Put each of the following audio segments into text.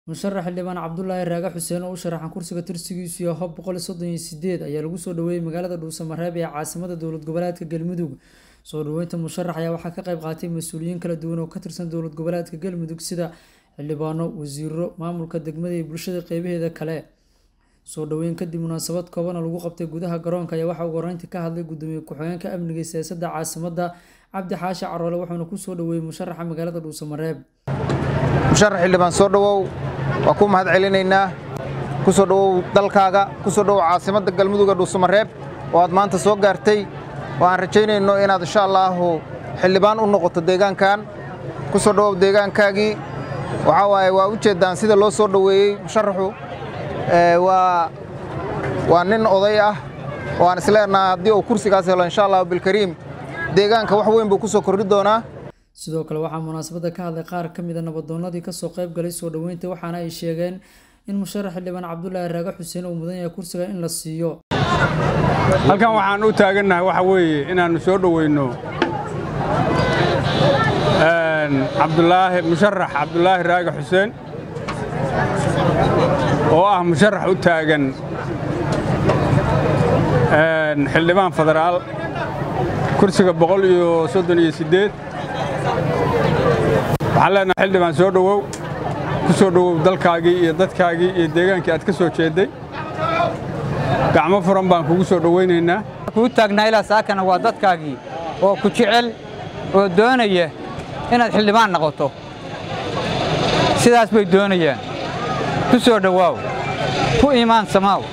musharax xildhibaan cabdulaahi raage xuseen oo u sharaxan kursiga tirsigiisu yahay hob boqol soddon iyo sideed ayaa lagu soo dhaweeyey magaalada dhuusamareeb ee caasimada dowlad goboleedka galmudug soo dhaweynta musharax ayaa waxaa ka qayb qaatay mas-uuliyiin kala duwan oo ka tirsan dowlad goboleedka galmudug sida xildhibaano wasiiro maamulka degmada iyo bulshada qeybaheeda kale soo dhaweyn kadib munaasabad koobana lagu qabtay gudaha garoonka ayaa waxaa ugu horeyntii ka hadlay gudoomiye ku-xigeenka amniga iyo siyaasadda caasimada cabdi xaashi caroole wuxuuna kusoo dhaweeyey musharaxa magaalada dhuusamareeb musharax xildhibaan soo dhowow waa ku mahad celinaynaa ku soo dhowow dalkaaga ku soo dhowow caasimadda galmuduga dhuusamareeb oo aad maanta soo gaartay oo aan rajaynayno inaad insha allaahu xildhibaan u noqoto deegaankan ku soo dhowow deegaankaagii waxaa waaye waa u jeeddaan sida loo soo dhoweeyey musharaxu waa nin oday ah oo aan isleenaha haddii uu kursigaas helo insha allahu bilkariim deegaanka wax weyn buu ku soo kordhi doonaa sidoo kale waxaa munaasabadda ka hadlay qaar ka mida nabadoonnadii kasoo qayb galay soo dhoweynta waxaana ay sheegeen in musharax xildhibaan cabdulaahi raage xuseen uu mudan yahay kursiga in la siiyo halkan waxaan u taagannahay waxa weeye inaannu soo dhoweyno cabdulaahi musharax cabdulaahi raage xuseen oo ah musharax u taagan xildhibaan federaal kursiga boqol iyo soddon iyo siddeed waxaan leenahay xildhibaan soo dhowow ku soo dhowow dalkaagii iyo dadkaagii iyo deegaankii aad ka soo jeedday gacmo furan baan kugu soo dhowaynaynaa kuu taagnaa ilaa saakana waa dadkaagii oo ku jecel oo doonaya inaad xildhibaan noqoto sidaas bay doonayaan ku soo dhowaaw ku iimaan samaaw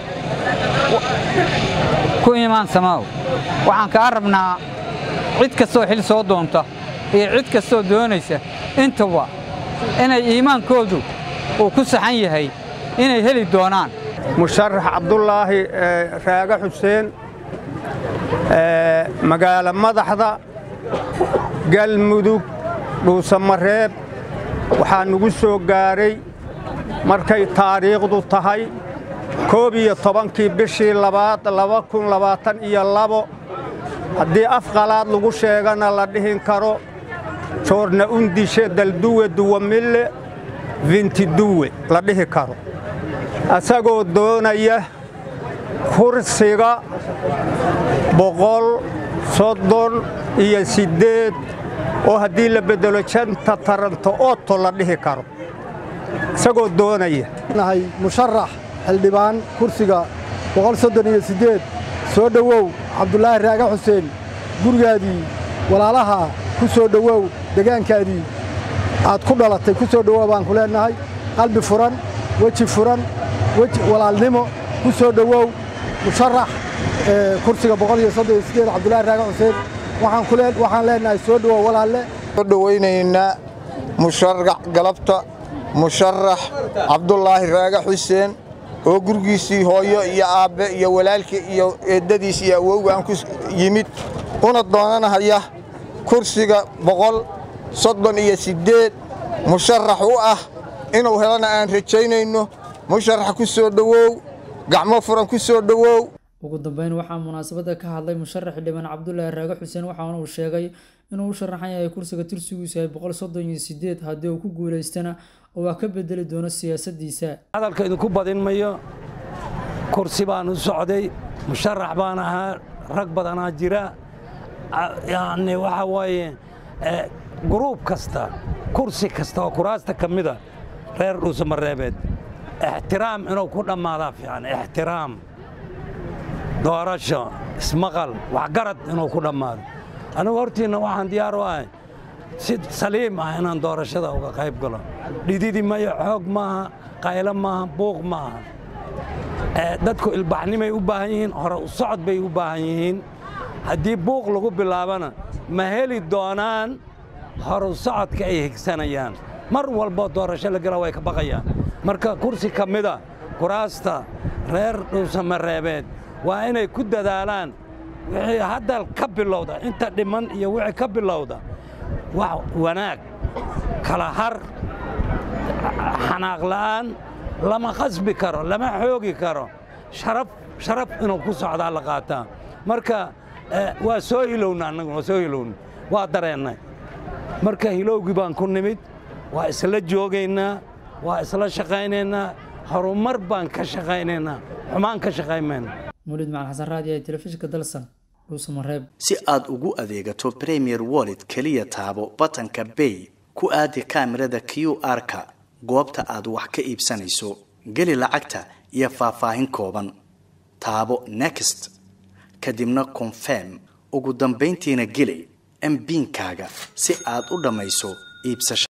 ku iimaan samaaw waxaan kaa rabnaa cid kastoo xil soo doonta iyo cid kastoo doonaysa intaba inay iimaankoodu uu ku saxan yahay inay heli doonaan musharax cabdulaahi raage xuseen magaalo madaxda galmudug dhuusamareeb waxaa nugu soo gaaray markay taariikhdu tahay koob iyo tobankii bishii labaad laba kun labaatan iyo labo haddii af qalaad lagu sheegana la dhihin karo joorna undishe dalduwe duwamille vintiduwe la dhihi karo asagoo doonaya kursiga boqol soddon iyo siddeed oo haddii la beddelo janta taranto ooto la dhihi karo isagoo doonaya nahay musharax xildhibaan kursiga boqol soddon iyo siddeed soo dhowow cabdulaahi raage xuseen gurigaadii walaalaha ku soo dhowow degaankaadii aad ku dhalatay ku soo dhowow baan ku leennahay qalbi furan weji furan weji walaalnimo ku soo dhowow musharax kursiga boqol iyo soddon iyo siddeed cabdulaahi raage xuseen waxaan leennahay soo dhowow walaalle soo dhowaynaynaa musharax galabta musharax cabdulaahi raage xuseen oo gurigiisii hooyo iyo aabbe iyo walaalkii iyo eeddadiis iyo awowgaan ku yimid una doonanahaya kursiga boqol soddon iyo siddeed musharax u ah inuu helana aan rajaynayno musharax ku soo dhowow gacmo furan ku soo dhowow ugu dambeyn waxaa munaasabadda ka hadlay musharax xildhibaan cabdulaahi raage xuseen waxaana uu sheegay inuu u sharaxan yahay kursiga tirsigiisu yahay boqol soddon iyo siddeed haddii uu ku guulaystana oo waa ka bedeli doono siyaasaddiisa hadalka idinku badin mayo kursi baan u socday musharax baan ahaa rag badanaa jira yacni waxaa waaye guruub kasta kursi kasta oo kuraasta ka mida reer dhuusamareebeed ixtiraam inuu ku dhammaadaa fiican ixtiraam doorasho ismaqal waxgarad inuu ku dhammaado anigu hortiinna waxaan diyaar u ahay si saliim ah inaan doorashada uga qayb galo dhididi mayo xoog maaha qaylo maaha buuq maaha dadku ilbaxnimay u baahan yihiin hore u socod bay u baahan yihiin haddii buuq lagu bilaabana ma heli doonaan horu socodka ay higsanayaan mar walbo doorasho la gala way ka baqayaan marka kursi ka mida kuraasta reer dhuusamareebeed waa inay ku dadaalaan wixii haddal ka bilowda inta dhiman iyo wixii ka bilowda wax wanaag kala har xanaaq la'aan lama khasbi karo lama xoogi karo sharaf sharaf inuu ku socdaa la qaataa marka waa soo hilowna annagu waa soo hilowna waa dareennay marka hilowgii baan ku nimid waa isla joogaynaa waa isla shaqaynaynaa horumar baan ka shaqaynaynaa xumaan ka shaqaymayna mawlid macalin xasan raadi ee telefishinka dalsan dhuusamareeb si aad ugu adeegato premier wallet keliya taabo batanka bay ku aadi kaamirada q r-ka goobta aad wax ka iibsanayso geli lacagta iyo faahfaahin kooban taabo next kadibna confirm ugu dambayntiina geli mbiinkaaga si aad u dhammayso iibsashada